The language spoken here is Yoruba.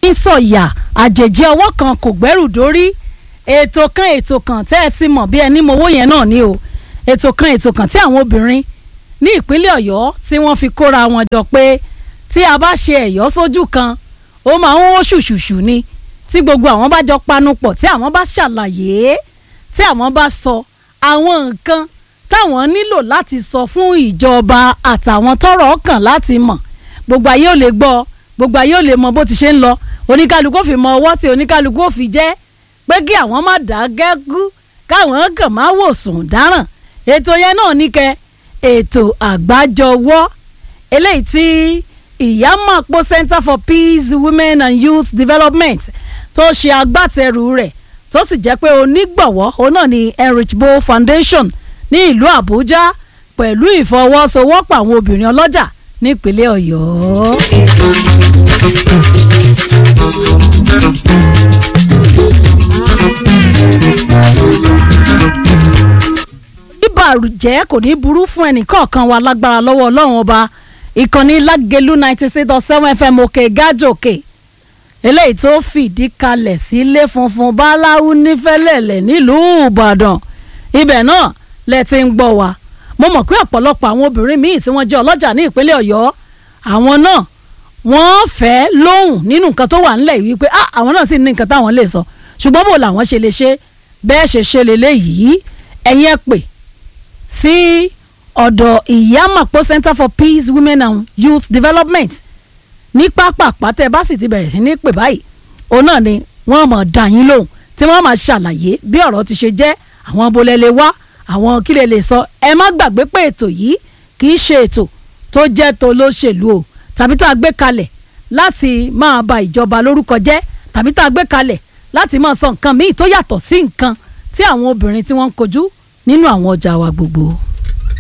ń sọ̀yà àjèjì ọwọ́ kan kò gbẹ́rù dórí ètò kan ètò kan tẹ́ ẹ ti mọ̀ bí ẹni mowó yẹn náà ni o ètò kan ètò kan tí àwọn obìnrin ní ìpínlẹ̀ ọ̀yọ́ tí wọ́n fi kóra wọn jọ pé tí a bá ṣe ẹ̀yọ́ sójú kan ó máa ń wó ṣùṣùṣù ni tí gbogbo àwọn bá jọ panupọ̀ tí àwọn bá ṣàlàyé tí àwọn bá sọ àwọn nǹkan táwọn nílò láti sọ fún ìjọba àtàwọn tọ́rọ̀ kàn láti mọ̀ gbogbo ayé ò lè gbọ́ gbogbo ayé ò lè mọ bó ti ṣe ń lọ oníkálukú ò fi mọ ọwọ́ tí oníkálukú ò fi jẹ́ pé kí àwọn má dá gẹ́gú káwọn kàn má wò sùn dáràn ètò yẹn náà ní kẹ ètò àgbájọwọ́ eléyìí tí ìyámàpó Center for Peace Women and Youth Development tó ṣe agbátẹrù rẹ̀ tó sì jẹ́ pé onígbọ̀wọ́ òun náà ni Enrichbo Foundation ní ìlú Àbújá pẹ̀lú ìfọwọ́sowọ́pọ̀ àwọn obìnrin ọlọ́jà nípínlẹ̀ Ọ̀yọ́. ìbàrùjẹ́ kò ní burú fún ẹnìkọ̀ọ̀kan wa lágbára lọ́wọ́ ọlọ́run ọba ìkànnì lágẹ̀lú ninety six dot seven fm òkè gájòkè eléyìí tó fìdí kalẹ̀ sílé funfun báláwú nífẹ̀lẹ̀lẹ̀ nílùú ìbàdàn ibẹ̀ náà lẹ ti ń gbọ́ wa mo mọ̀ pé ọ̀pọ̀lọpọ̀ àwọn obìnrin míì tí wọ́n jẹ́ ọlọ́jà ní ìpínlẹ̀ ọ̀yọ́ àwọn náà wọ́n fẹ́ lóhùn nínú nǹkan tó wà ńlẹ̀ yìí pé ah àwọn náà sì ní nǹkan táwọn lè sọ ṣùgbọ́n bò làwọn ṣe lè ṣe bẹ́ẹ̀ ṣe ṣe lélẹ́yìí ẹ̀yin ẹ pè sí ọ̀dọ̀ ìyámàpó Center for Peace Women and Youth Development ní pápápá tẹ́ bá sì ti bẹ̀rẹ̀ sí ní pè báyìí òun náà ni wọ́n mọ̀ dá yín lóhùn tí wọ́n máa ṣàlàyé bí ọ̀rọ̀ ti ṣe jẹ́ àwọn abolẹ̀ wá àwọn kí lè lè sọ ẹ má gbàgbé pé ètò yìí kì í ṣe ètò tó jẹ́ tó lóṣèlú o tàbí tá a gbé kalẹ̀ láti máa ba ìjọba lórúkọ jẹ́ tàbí tá a gbé kalẹ̀ láti máa sọ nǹkan míì tó yàtọ̀ sí nǹkan tí àwọn obìnrin tí wọ́n ń kojú nínú àwọn ọjà wa gbogbo.